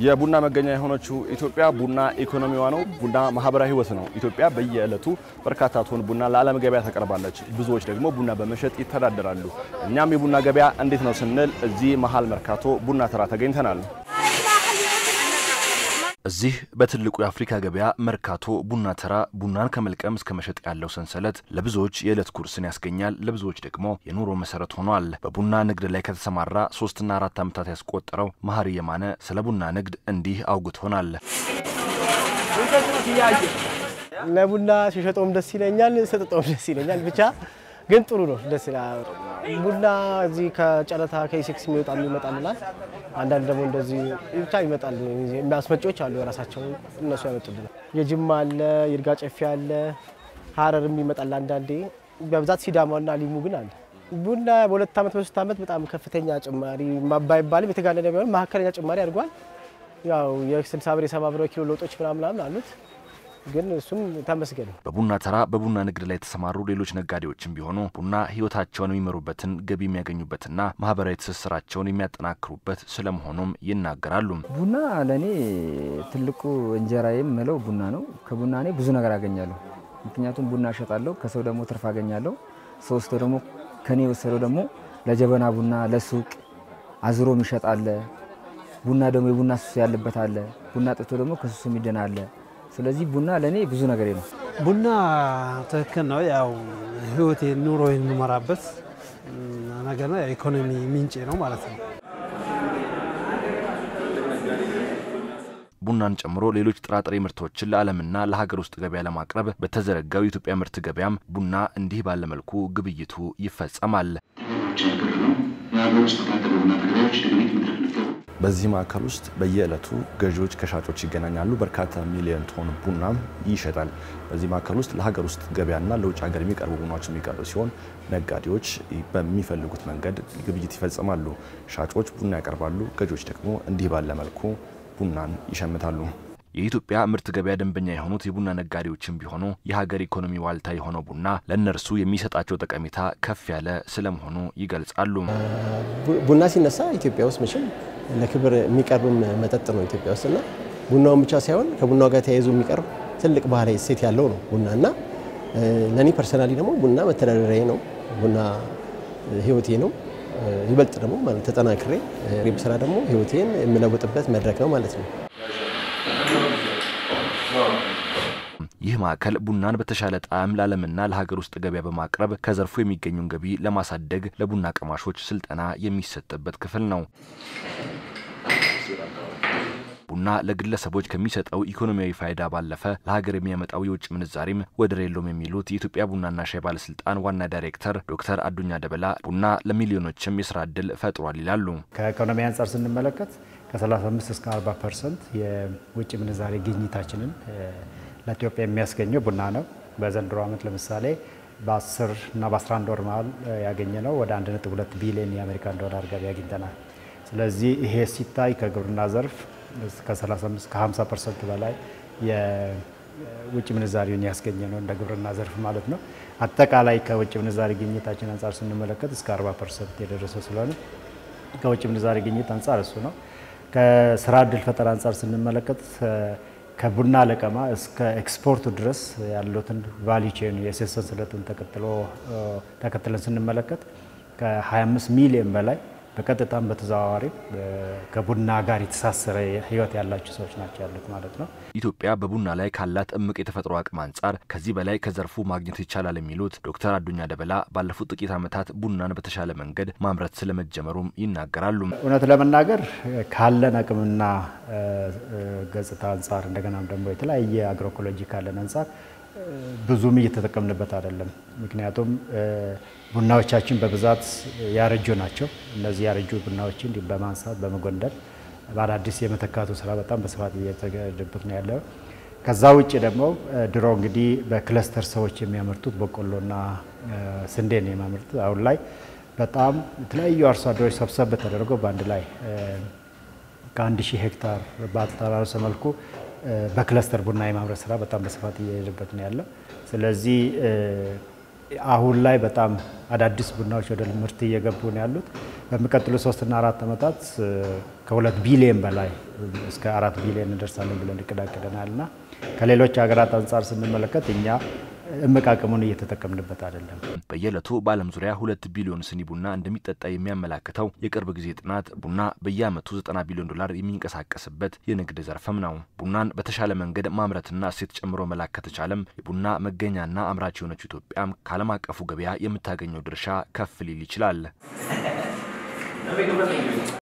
የቡና መገኛ የሆነችው ኢትዮጵያ ቡና ኢኮኖሚዋ ነው። ቡና ማህበራዊ ህይወት ነው። ኢትዮጵያ በየዕለቱ በርካታ ቶን ቡና ለዓለም ገበያ ታቀርባለች። ብዙዎች ደግሞ ቡና በመሸጥ ይተዳደራሉ። እኛም የቡና ገበያ እንዴት ነው ስንል እዚህ መሀል መርካቶ ቡና ተራ ተገኝተናል። እዚህ በትልቁ የአፍሪካ ገበያ መርካቶ ቡና ተራ ቡናን ከመልቀም እስከ መሸጥ ያለው ሰንሰለት ለብዙዎች የዕለት ጉርስን ያስገኛል፣ ለብዙዎች ደግሞ የኑሮ መሰረት ሆኗል። በቡና ንግድ ላይ ከተሰማራ ሶስትና አራት ዓመታት ያስቆጠረው መሀሪ የማነ ስለ ቡና ንግድ እንዲህ አውግቶናል። ለቡና ሲሸጠውም ደስ ይለኛል፣ ስጥጠውም ደስ ይለኛል። ብቻ ግን ጥሩ ነው፣ ደስ ይላል። ቡና እዚህ ከጨረታ ከኢሴክስ የሚወጣ ይመጣልናል። አንዳንድ ደግሞ እንደዚህ ብቻ ይመጣል። አስመጪዎች አሉ የራሳቸው እነሱ ያመጡልናል። የጅማ አለ፣ ይርጋ ጨፌ አለ፣ ሀረርም ይመጣል አንዳንዴ። በብዛት ሲዳማና ሊሙ ግን አለ። ቡና በሁለት ዓመት በሶስት ዓመት በጣም ከፍተኛ ጭማሪ ባይባልም የተጋነነ ቢሆን መካከለኛ ጭማሪ አድርጓል። ያው የ60 ብር የ70 ብር ኪሎ ለውጦች ምናምን አሉት ግን እሱም ተመስገን። በቡና ተራ በቡና ንግድ ላይ የተሰማሩ ሌሎች ነጋዴዎችም ቢሆኑ ቡና ሕይወታቸውን የሚመሩበትን ገቢ የሚያገኙበትና ማህበራዊ ትስስራቸውን የሚያጠናክሩበት ስለመሆኑም ይናገራሉ። ቡና ለእኔ ትልቁ እንጀራዬ የምለው ቡና ነው። ከቡና እኔ ብዙ ነገር አገኛለሁ። ምክንያቱም ቡና እሸጣለሁ፣ ከሰው ደግሞ ትርፍ አገኛለሁ። ሰው ወስዶ ደግሞ ከኔ የወሰደው ደግሞ ለጀበና ቡና ለሱቅ አዝሮ የሚሸጥ አለ። ቡና ደግሞ የቡና ሱስ ያለበት አለ። ቡና ጥቶ ደግሞ ከሱሱ የሚድን አለ። ስለዚህ ቡና ለእኔ ብዙ ነገሬ ነው። ቡና ትክክል ነው። ያው ህይወቴ ኑሮ የምመራበት ነገር ነው። የኢኮኖሚ ምንጭ ነው ማለት ነው። ቡናን ጨምሮ ሌሎች ጥራጥሬ ምርቶችን ለዓለምና ለሀገር ውስጥ ገበያ ለማቅረብ በተዘረጋው የኢትዮጵያ ምርት ገበያም ቡና እንዲህ ባለ መልኩ ግብይቱ ይፈጸማል። በዚህ ማዕከል ውስጥ በየዕለቱ ገዢዎች ከሻጮች ይገናኛሉ። በርካታ ሚሊዮን ቶን ቡናም ይሸጣል። በዚህ ማዕከል ውስጥ ለሀገር ውስጥ ገበያና ለውጭ ሀገር የሚቀርቡ ቡናዎች የሚቀርቡ ሲሆን ነጋዴዎች በሚፈልጉት መንገድ ግብይት ይፈጽማሉ። ሻጮች ቡና ያቀርባሉ፣ ገዢዎች ደግሞ እንዲህ ባለ መልኩ ቡናን ይሸምታሉ። የኢትዮጵያ ምርት ገበያ ደንበኛ የሆኑት የቡና ነጋዴዎችም ቢሆኑ የሀገር ኢኮኖሚ ዋልታ የሆነው ቡና ለእነርሱ የሚሰጣቸው ጠቀሜታ ከፍ ያለ ስለመሆኑ ይገልጻሉ። ቡና ሲነሳ ኢትዮጵያ ውስጥ መቼም ለክብር የሚቀርብም መጠጥ ነው ኢትዮጵያ ውስጥ እና ቡናውን ብቻ ሳይሆን ከቡናው ጋር ተያይዞ የሚቀርብ ትልቅ ባህላዊ እሴት ያለው ነው ቡና እና ለእኔ ፐርሰናሊ ደግሞ ቡና መተዳደሪያዬ ነው። ቡና ህይወቴ ነው። ይበልጥ ደግሞ ማለት ተጠናክሬ ብስራ ደግሞ ህይወቴን የምለውጥበት መድረክ ነው ማለት ነው። ይህ ማዕከል ቡናን በተሻለ ጣዕም ለዓለምና ለሀገር ውስጥ ገበያ በማቅረብ ከዘርፉ የሚገኙን ገቢ ለማሳደግ ለቡና ቀማሾች ስልጠና የሚሰጥበት ክፍል ነው። ቡና ለግለሰቦች ከሚሰጠው ኢኮኖሚያዊ ፋይዳ ባለፈ ለሀገር የሚያመጣው የውጭ ምንዛሪም ወደር የለውም የሚሉት የኢትዮጵያ ቡናና ሻይ ባለስልጣን ዋና ዳይሬክተር ዶክተር አዱኛ ደበላ ቡና ለሚሊዮኖችም የስራ እድል ፈጥሯል ይላሉ። ከኢኮኖሚ አንጻር ስንመለከት ከ35 እስከ 40 ፐርሰንት የውጭ ምንዛሬ ግኝታችንን ለኢትዮጵያ የሚያስገኘው ቡና ነው። በዘንድሮ ዓመት ለምሳሌ በ10 እና በ11 ወር መሀል ያገኘ ነው ወደ 1.2 ቢሊዮን የአሜሪካን ዶላር ገቢ አግኝተናል። ስለዚህ ይሄ ሲታይ ከግብርና ዘርፍ ከ35 ከ50 ፐርሰንት በላይ የውጭ ምንዛሪውን ያስገኘ ነው እንደ ግብርና ዘርፍ ማለት ነው። አጠቃላይ ከውጭ ምንዛሪ ግኝታችን አንጻር ስንመለከት እስከ 40 ፐርሰንት የደረሰ ስለሆነ ከውጭ ምንዛሪ ግኝት አንጻር እሱ ነው። ከስራ እድል ፈጠራ አንጻር ስንመለከት ከቡና ለቀማ እስከ ኤክስፖርቱ ድረስ ያሉትን ቫሊ ቼን የእሴት ሰንሰለቱን ተከትሎ ተከትለን ስንመለከት ከ25 ሚሊዮን በላይ በቀጥታም በተዘዋዋሪ ከቡና ጋር የተሳሰረ ህይወት ያላቸው ሰዎች ናቸው ያሉት ማለት ነው። ኢትዮጵያ በቡና ላይ ካላት እምቅ የተፈጥሮ አቅም አንጻር ከዚህ በላይ ከዘርፉ ማግኘት ይቻላል የሚሉት ዶክተር አዱኛ ደበላ ባለፉት ጥቂት ዓመታት ቡናን በተሻለ መንገድ ማምረት ስለመጀመሩም ይናገራሉ። እውነት ለመናገር ካለን አቅምና ገጽታ አንጻር እንደገናም ደግሞ የተለያየ አግሮኢኮሎጂ ካለን አንጻር ብዙም እየተጠቀምንበት አይደለም። ምክንያቱም ቡናዎቻችን በብዛት ያረጁ ናቸው። እነዚህ ያረጁ ቡናዎችን በማንሳት በመጎንደል በአዳዲስ የመተካቱ ስራ በጣም በስፋት እየተገደበት ነው ያለው። ከዛ ውጭ ደግሞ ድሮ እንግዲህ በክለስተር ሰዎች የሚያመርቱት በቆሎና ስንዴን የሚያመርቱት አሁን ላይ በጣም የተለያዩ አርሶ አደሮች ሰብሰብ ተደርገው በአንድ ላይ ከአንድ ሺህ ሄክታር ባልተራረሰ መልኩ በክለስተር ቡና የማምረት ስራ በጣም በስፋት እየሄደበት ነው ያለው። ስለዚህ አሁን ላይ በጣም አዳዲስ ቡናዎች ወደ ምርት እየገቡ ነው ያሉት። በሚቀጥሉ ሶስትና አራት ዓመታት ከሁለት ቢሊየን በላይ እስከ አራት ቢሊየን እንደርሳለን ብለን እቅድ አቅደናል እና ከሌሎች ሀገራት አንጻር ስንመለከት እኛ እምቅ አቅሙን እየተጠቀምንበት አይደለም። በየዕለቱ በዓለም ዙሪያ ሁለት ቢሊዮን ስኒ ቡና እንደሚጠጣ የሚያመላክተው የቅርብ ጊዜ ጥናት ቡና በየዓመቱ 90 ቢሊዮን ዶላር የሚንቀሳቀስበት የንግድ ዘርፍም ነው። ቡናን በተሻለ መንገድ ማምረትና እሴት ጨምሮ መላክ ከተቻለም የቡና መገኛና አምራች የሆነችው ኢትዮጵያም ከዓለም አቀፉ ገበያ የምታገኘው ድርሻ ከፍ ሊል ይችላል።